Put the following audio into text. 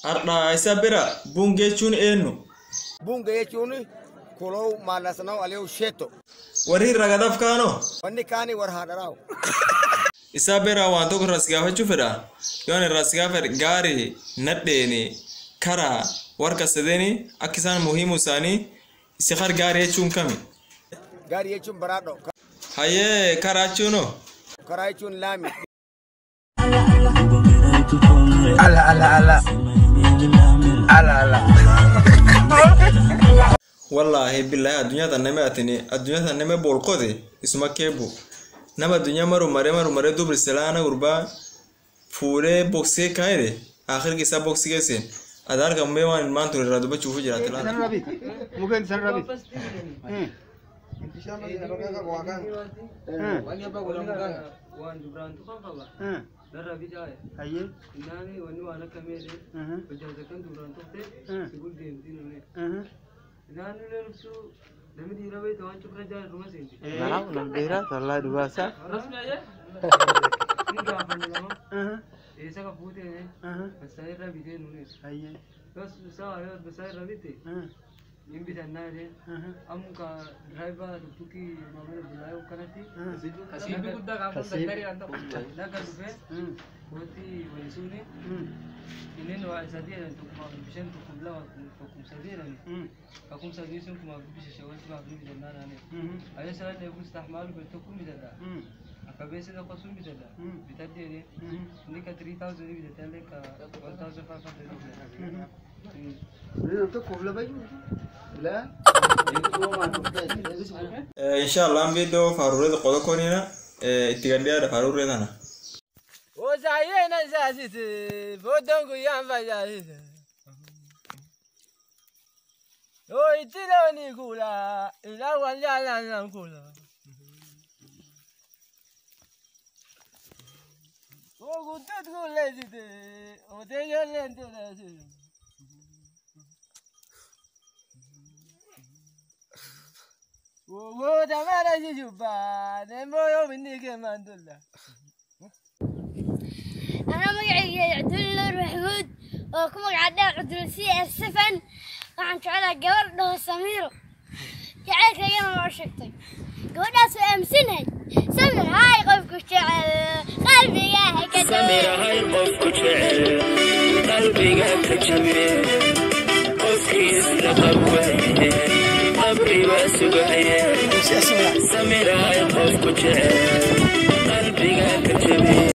Har'aa isa bira bunga jechuun eenyu? Bunga jechuun kuloo maallasanaa aliyu sheeto. Warri irra gadaaf kaanoo? Wanni kaanii war haadharaawu. Isaa bira waan tokko irraa si gaafachuu fedha. Yoon irraa si gaafadhe gaarii, nadheeni, karaa, warqa sadeeni akka isaan muhiimu isaanii si har gaarii jechuun kami? Gaarii jechuun baraadho. Hayyee karaa jechuunoo? Karaa jechuun laami. ala ala ala ala ala Wallaahi billaahi addunyaa tan nama atini addunyaa tan nama bolqote isuma keebu. Nama addunyaa maru maree maru maree dubri silaana gurbaa fuudhee boksee kaayire akhirki isaa boksii geesseen. Adaar kan mee waan ilmaan ture irraa dubbachuuf jiraate laata. rabit mungkin san rabit Wani abbaa godhan muganga waan duraan tufan qaba. Darra bicaa'e. aye Inaani wanni waan akka meedhe hojjata kan duraan tufte si guldeemtiin une. Inaani illee nufsuu namni dhiira beekta waan cufra jaa dhuma seenti. Naraaf nam dheeraa sallaa dubaasa. Rasmi ayee. Ni gaafanne lama. Eessa ka fuutee basaa irra bitee nune. Ayyee. Bas isaa yoo basaa irra bite hin bitannaa jedheen. Amma ka diraayiva dhuftuki maamila bulaa kanatti. Asiibi guddaa kan Daga dhufee kootii walisuuni inni waa sadii jedhan tokkuma bishaan tokkum lama tokkum sadii jedhani kakkum sadii sun kuma bisha shawalti maa fi bitannaa naani ayyo sana dheebus taxmaalu bal tokkum bitadha akka beessa tokko sun bitadha bitadhi jedhee inni ka 3000 bitataallee ka 1500 bitadha Inshallah video faarurreeta qoda konina itti gaddiyaadha faarurree tana. Osaayeen asaasite fotoon guyyaan facaasite. Yoo itti loonii kuula ilaa wal jaallaan kuula. Oo guutuut kuulleessite otee ijoolleen tuleessite. Woo tamara jijubaa deemoo yoo binni keemaan tulla. أنا مقعي عبد الله محمود وكم قاعد عبد السي السفن وعن تعالى قبر له سمير جعلت لي ما شفتي قولنا سؤال سنة سمر هاي قفك الشعر قلبي يا هكذا سمير هاي قفك جعل قلبي قلبك جميل قفكي اسلقبوه قبري واسقعيه سمير هاي قفك جعل قلبي قلبك جميل